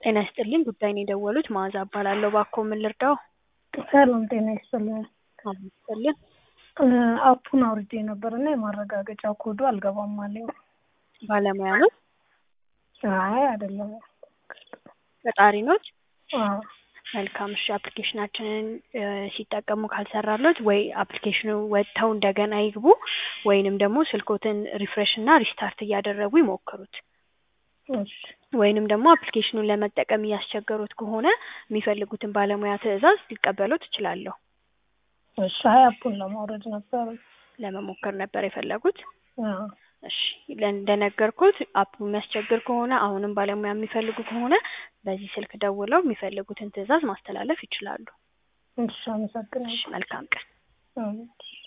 ጤና ይስጥልኝ ጉዳይ ነው የደወሉት መዓዛ እባላለሁ እባክዎ ምን ልርዳዎ? ሰላም ጤና ይስጥልኝ። አብሮ ይስጥልን አፑን አውርጄ ነበር እና የማረጋገጫ ኮዱ አልገባም አለኝ። ባለሙያ ኖት? አይ አይደለም። ቀጣሪ ኖት? አዎ መልካም እሺ አፕሊኬሽናችንን ሲጠቀሙ ካልሰራሎት ወይ አፕሊኬሽኑ ወጥተው እንደገና ይግቡ ወይንም ደግሞ ስልክዎትን ሪፍሬሽ እና ሪስታርት እያደረጉ ይሞክሩት። እሺ ወይንም ደግሞ አፕሊኬሽኑን ለመጠቀም እያስቸገሩት ከሆነ የሚፈልጉትን ባለሙያ ትዕዛዝ ሊቀበሉት እችላለሁ። እሺ አይ አፑን ለማውረድ ነበር። ለመሞከር ነበር የፈለጉት? አዎ እሺ እንደነገርኩት አፑ የሚያስቸግር ከሆነ አሁንም ባለሙያ የሚፈልጉ ከሆነ በዚህ ስልክ ደውለው የሚፈልጉትን ትዕዛዝ ማስተላለፍ ይችላሉ። እሺ አመሰግናለሁ። እሺ መልካም ቀን። አዎ